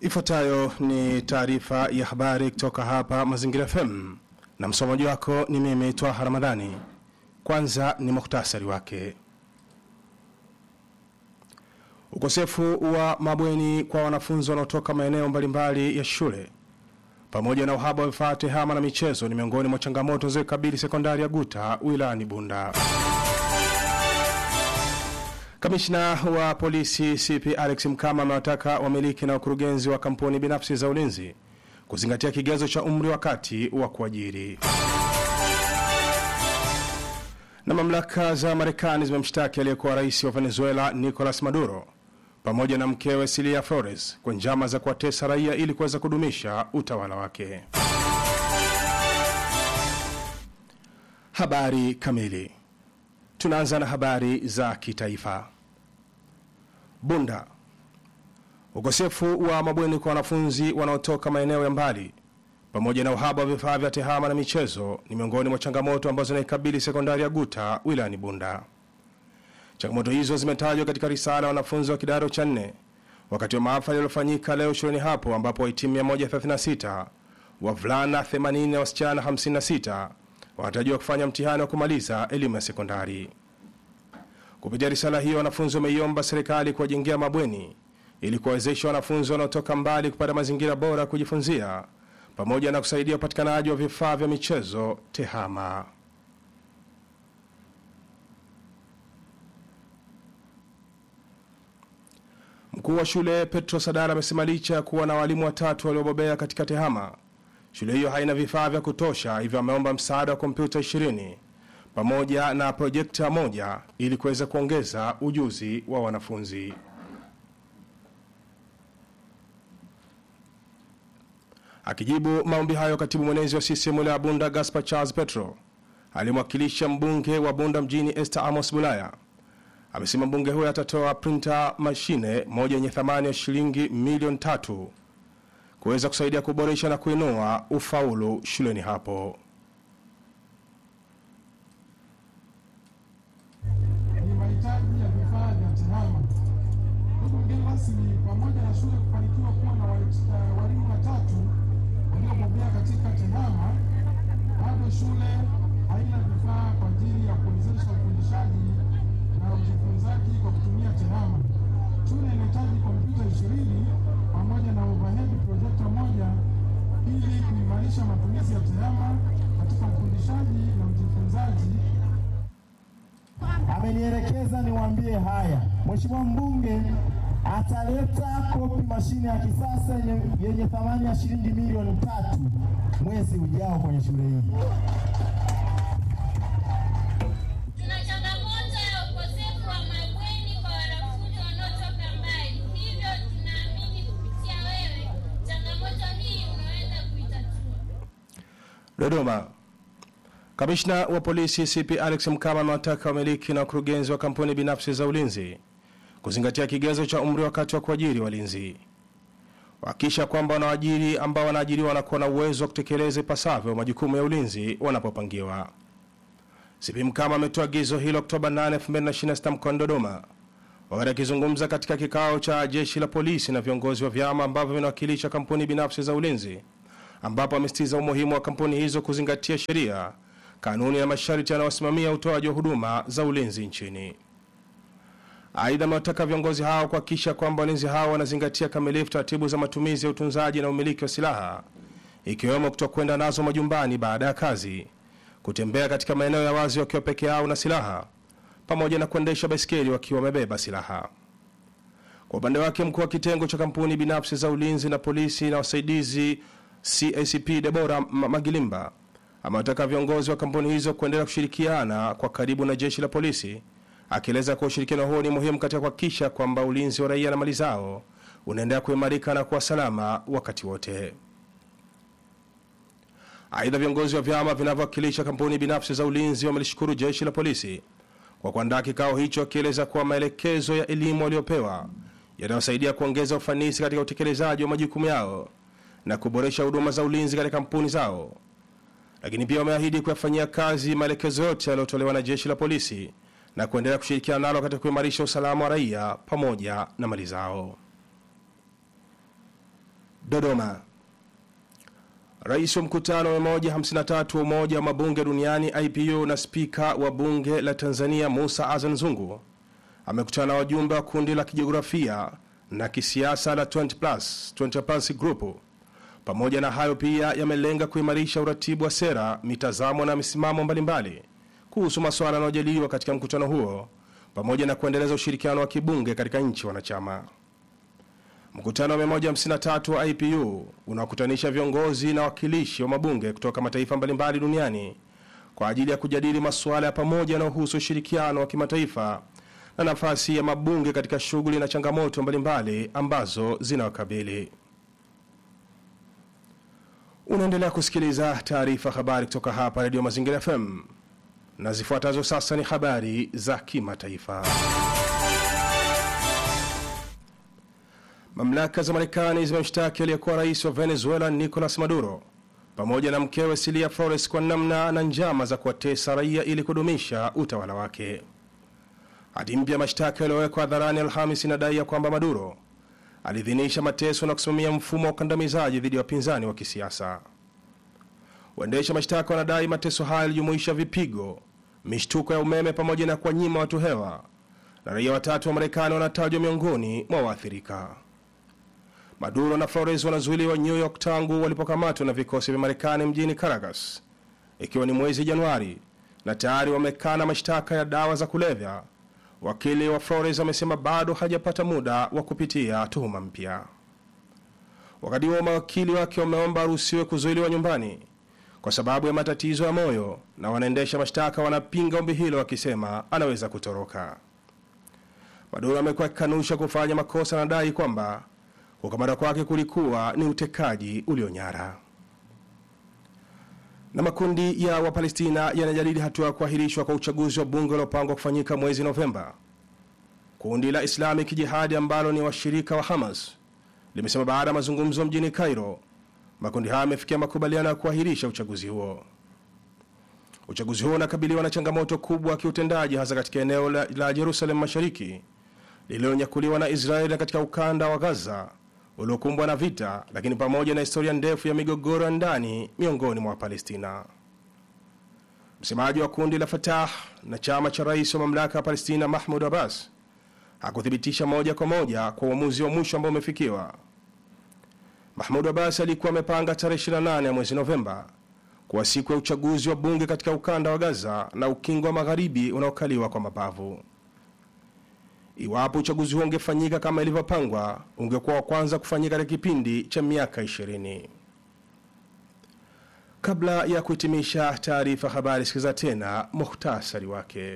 Ifuatayo ni taarifa ya habari kutoka hapa Mazingira FM na msomaji wako ni mimi Twaha Ramadhani. Kwanza ni muhtasari wake. Ukosefu wa mabweni kwa wanafunzi wanaotoka maeneo mbalimbali ya shule pamoja na uhaba wa vifaa tehama na michezo ni miongoni mwa changamoto zilizokabili sekondari ya Guta wilayani Bunda. Kamishna wa polisi CP Alex Mkama amewataka wamiliki na wakurugenzi wa kampuni binafsi za ulinzi kuzingatia kigezo cha umri wakati wa kuajiri. Na mamlaka za Marekani zimemshtaki aliyekuwa rais wa Venezuela Nicolas Maduro pamoja na mkewe Cilia Flores kwa njama za kuwatesa raia ili kuweza kudumisha utawala wake. Habari kamili. Tunaanza na habari za kitaifa. Bunda. Ukosefu wa mabweni kwa wanafunzi wanaotoka maeneo ya mbali pamoja na uhaba wa vifaa vya tehama na michezo ni miongoni mwa changamoto ambazo zinaikabili sekondari ya Guta wilayani Bunda. Changamoto hizo zimetajwa katika risala ya wanafunzi wa kidato cha nne wakati wa mahafali yaliyofanyika leo shuleni hapo ambapo wahitimu 136 wavulana 80 na wasichana 56 wanatarajiwa kufanya mtihani wa kumaliza elimu ya sekondari. Kupitia risala hiyo, wanafunzi wameiomba serikali kuwajengea mabweni ili kuwawezesha wanafunzi wanaotoka mbali kupata mazingira bora ya kujifunzia pamoja na kusaidia upatikanaji wa vifaa vya michezo tehama. Mkuu wa shule Petro Sadara amesema licha ya kuwa na walimu watatu waliobobea katika tehama, shule hiyo haina vifaa vya kutosha, hivyo ameomba msaada wa kompyuta 20 pamoja na projekta moja ili kuweza kuongeza ujuzi wa wanafunzi. Akijibu maombi hayo, katibu mwenezi wa CCM wilaya ya Bunda Gaspar Charles Petro alimwakilisha mbunge wa Bunda mjini Esther Amos Bulaya amesema mbunge huyo atatoa printer mashine moja yenye thamani ya shilingi milioni tatu kuweza kusaidia kuboresha na kuinua ufaulu shuleni hapo. ni mahitaji ya vifaa vya tehama. Ndugu mgeni rasmi, pamoja na shule kufanikiwa kuwa na wa- eh, walimu watatu waliobobea katika tehama, bado shule haina vifaa kwa ajili ya kuwezesha ufundishaji na ujifunzaji kwa kutumia tehama. Shule inahitaji kompyuta ishirini pamoja na overhead projector moja ili kuimarisha matumizi ya tehama katika ufundishaji na ujifunzaji amenielekeza niwaambie haya. Mheshimiwa mbunge ataleta kopi mashine ya kisasa yenye, yenye thamani ya shilingi milioni tatu mwezi ujao kwenye shule hii. Tuna changamoto ya ukosefu wa mabweni kwa wanafunzi wanaotoka mbali, hivyo tunaamini kupitia wewe changamoto hii unaweza kuitatua. Dodoma. Kamishna wa polisi CP Alex Mkama amewataka wamiliki na wakurugenzi wa kampuni binafsi za ulinzi kuzingatia kigezo cha umri wakati wa kuajiri walinzi, wakisha kwamba wanaajiri ambao wanaajiriwa wanakuwa na uwezo wa kutekeleza ipasavyo majukumu ya ulinzi wanapopangiwa. CP Mkama ametoa agizo hilo Oktoba 8, 2026 mkoani Dodoma wakati akizungumza katika kikao cha jeshi la polisi na viongozi wa vyama ambavyo vinawakilisha kampuni binafsi za ulinzi ambapo amesitiza umuhimu wa kampuni hizo kuzingatia sheria, kanuni na masharti yanayosimamia utoaji wa huduma za ulinzi nchini. Aidha, amewataka viongozi hao kuhakikisha kwamba walinzi hao wanazingatia kamilifu taratibu za matumizi ya utunzaji na umiliki wa silaha, ikiwemo kutokwenda nazo majumbani baada ya kazi, kutembea katika maeneo ya wazi wakiwa peke yao na silaha, pamoja na kuendesha baiskeli wakiwa wamebeba silaha. Kwa upande wake mkuu wa kitengo cha kampuni binafsi za ulinzi na polisi na wasaidizi CACP Debora Ma- Magilimba amewataka viongozi wa kampuni hizo kuendelea kushirikiana kwa karibu na jeshi la polisi, akieleza kuwa ushirikiano huo ni muhimu katika kuhakikisha kwamba ulinzi wa raia na mali zao unaendelea kuimarika na kuwa salama wakati wote. Aidha, viongozi wa vyama vinavyowakilisha kampuni binafsi za ulinzi wamelishukuru jeshi la polisi kwa kuandaa kikao hicho, akieleza kuwa maelekezo ya elimu waliopewa yanayosaidia kuongeza ufanisi katika utekelezaji wa majukumu yao na kuboresha huduma za ulinzi katika kampuni zao. Lakini pia wameahidi kuyafanyia kazi maelekezo yote yaliyotolewa na jeshi la polisi na kuendelea kushirikiana nalo katika kuimarisha usalama wa raia pamoja na mali zao. Dodoma. Rais wa mkutano wa 153 wa Umoja wa Mabunge Duniani IPU na spika wa bunge la Tanzania Musa Azan Zungu amekutana na wajumbe wa kundi la kijiografia na kisiasa la 20 plus, 20 plus group. Pamoja na hayo pia yamelenga kuimarisha uratibu wa sera, mitazamo na misimamo mbalimbali kuhusu masuala yanayojadiliwa katika mkutano huo pamoja na kuendeleza ushirikiano wa kibunge katika nchi wanachama. Mkutano wa 153 wa IPU unaokutanisha viongozi na wakilishi wa mabunge kutoka mataifa mbalimbali duniani kwa ajili ya kujadili masuala ya pamoja yanayohusu ushirikiano wa kimataifa na nafasi ya mabunge katika shughuli na changamoto mbalimbali ambazo zinawakabili. Unaendelea kusikiliza taarifa habari kutoka hapa Radio Mazingira FM na zifuatazo sasa ni habari za kimataifa. Mamlaka za Marekani zimemshtaki aliyekuwa rais wa Venezuela Nicolas Maduro pamoja na mkewe Cilia Flores kwa namna na njama za kuwatesa raia ili kudumisha utawala wake. Hati mpya mashtaka yaliyowekwa hadharani Alhamis inadai ya kwamba Maduro aliidhinisha mateso na kusimamia mfumo wa ukandamizaji dhidi ya wapinzani wa kisiasa. Waendesha mashtaka wanadai mateso hayo yalijumuisha vipigo, mishtuko ya umeme pamoja na kuwanyima watu hewa, na raia watatu wa Marekani wanatajwa miongoni mwa waathirika. Maduro na Flores wanazuiliwa New York tangu walipokamatwa na vikosi vya Marekani mjini Caracas, ikiwa ni mwezi Januari, na tayari wamekana mashtaka ya dawa za kulevya. Wakili wa Flores amesema bado hajapata muda wa kupitia tuhuma mpya. Wakati huo mawakili wake wameomba aruhusiwe kuzuiliwa nyumbani kwa sababu ya matatizo ya moyo, na wanaendesha mashtaka wanapinga ombi hilo wakisema anaweza kutoroka. Maduro amekuwa akikanusha kufanya makosa na dai kwamba kukamata kwake kulikuwa ni utekaji ulionyara. Na makundi ya Wapalestina yanajadili hatua ya kuahirishwa kwa uchaguzi wa bunge uliopangwa kufanyika mwezi Novemba. Kundi la Islamic Jihadi ambalo ni washirika wa Hamas limesema baada ya mazungumzo mjini Cairo, makundi hayo yamefikia makubaliano ya kuahirisha uchaguzi huo. Uchaguzi huo unakabiliwa na changamoto kubwa ya kiutendaji, hasa katika eneo la, la Jerusalem Mashariki lililonyakuliwa na Israeli katika ukanda wa Gaza uliokumbwa na vita, lakini pamoja na historia ndefu ya migogoro ya ndani miongoni mwa Wapalestina. Msemaji wa kundi la Fatah na chama cha rais wa mamlaka ya Palestina Mahmud Abbas hakuthibitisha moja kwa moja kwa uamuzi wa mwisho ambao umefikiwa. Mahmud Abbas alikuwa amepanga tarehe 28 ya mwezi Novemba kuwa siku ya uchaguzi wa bunge katika ukanda wa Gaza na ukingo wa magharibi unaokaliwa kwa mabavu. Iwapo uchaguzi huo ungefanyika kama ilivyopangwa, ungekuwa wa kwanza kufanyika katika kipindi cha miaka 20. Kabla ya kuhitimisha taarifa habari, sikiza tena muhtasari wake.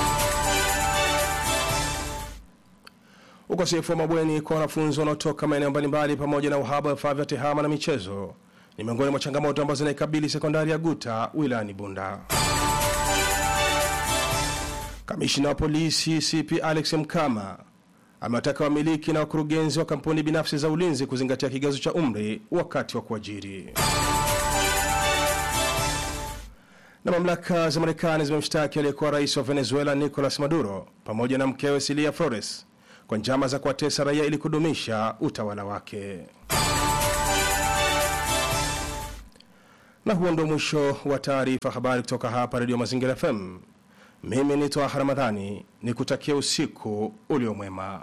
Ukosefu wa mabweni kwa wanafunzi wanaotoka maeneo mbalimbali pamoja na uhaba wa vifaa vya tehama na michezo ni miongoni mwa changamoto ambazo zinaikabili sekondari ya Guta wilayani Bunda. Kamishina wa polisi CP Alex Mkama amewataka wamiliki na wakurugenzi wa kampuni binafsi za ulinzi kuzingatia kigezo cha umri wakati wa kuajiri. Na mamlaka za Marekani zimemshtaki aliyekuwa rais wa Venezuela Nicolas Maduro pamoja na mkewe Cilia Flores kwa njama za kuwatesa raia ili kudumisha utawala wake. Na huo ndio mwisho wa taarifa habari kutoka hapa Radio Mazingira FM. Mimi ni Twaha Ramadhani, ni kutakia usiku uliomwema.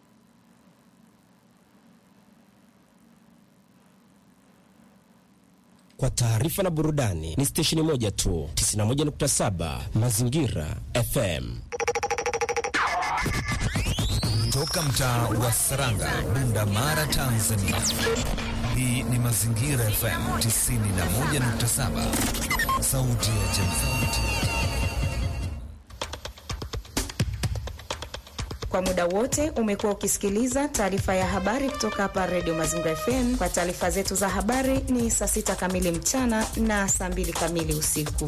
Kwa taarifa na burudani ni stesheni moja tu, 91.7 Mazingira FM. Toka mtaa wa Saranga, Bunda Mara, Tanzania. Hii ni Mazingira FM 91.7, sauti ya jamii. Kwa muda wote umekuwa ukisikiliza taarifa ya habari kutoka hapa Radio Mazingira FM. Kwa taarifa zetu za habari ni saa sita kamili mchana na saa mbili kamili usiku.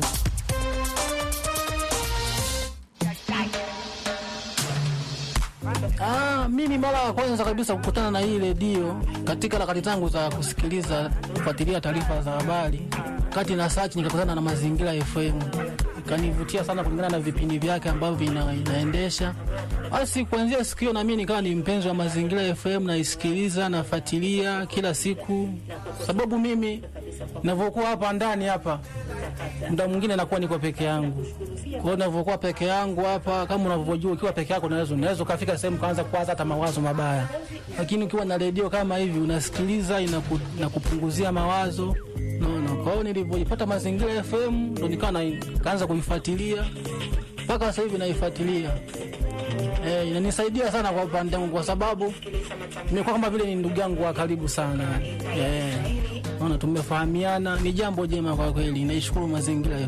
Ah, mimi mara ya kwanza kabisa kukutana na hii redio katika harakati zangu za kusikiliza kufuatilia taarifa za habari, kati na search nikakutana na Mazingira FM kanivutia sana kulingana na vipindi vyake ambavyo vina, inaendesha. Basi kuanzia siku hiyo nami nikawa ni mpenzi wa Mazingira FM, naisikiliza nafuatilia kila siku, sababu mimi navyokuwa hapa ndani hapa muda mwingine nakuwa niko peke yangu. Kwa hiyo ninavyokuwa peke yangu hapa, kama unavyojua, ukiwa peke yako unaweza unaweza ukafika sehemu kaanza kuwaza hata mawazo mabaya, lakini ukiwa na redio kama hivi unasikiliza, inaku, inakupunguzia mawazo naona. Kwa hiyo nilivyoipata Mazingira FM ndo nikawa na- kaanza kuifuatilia mpaka sasa hivi naifuatilia. Eh, inanisaidia sana kwa upande wangu kwa sababu nimekuwa kama vile ni ndugu yangu wa karibu sana. Eh, naona tumefahamiana, ni jambo jema kwa kweli. Naishukuru mazingira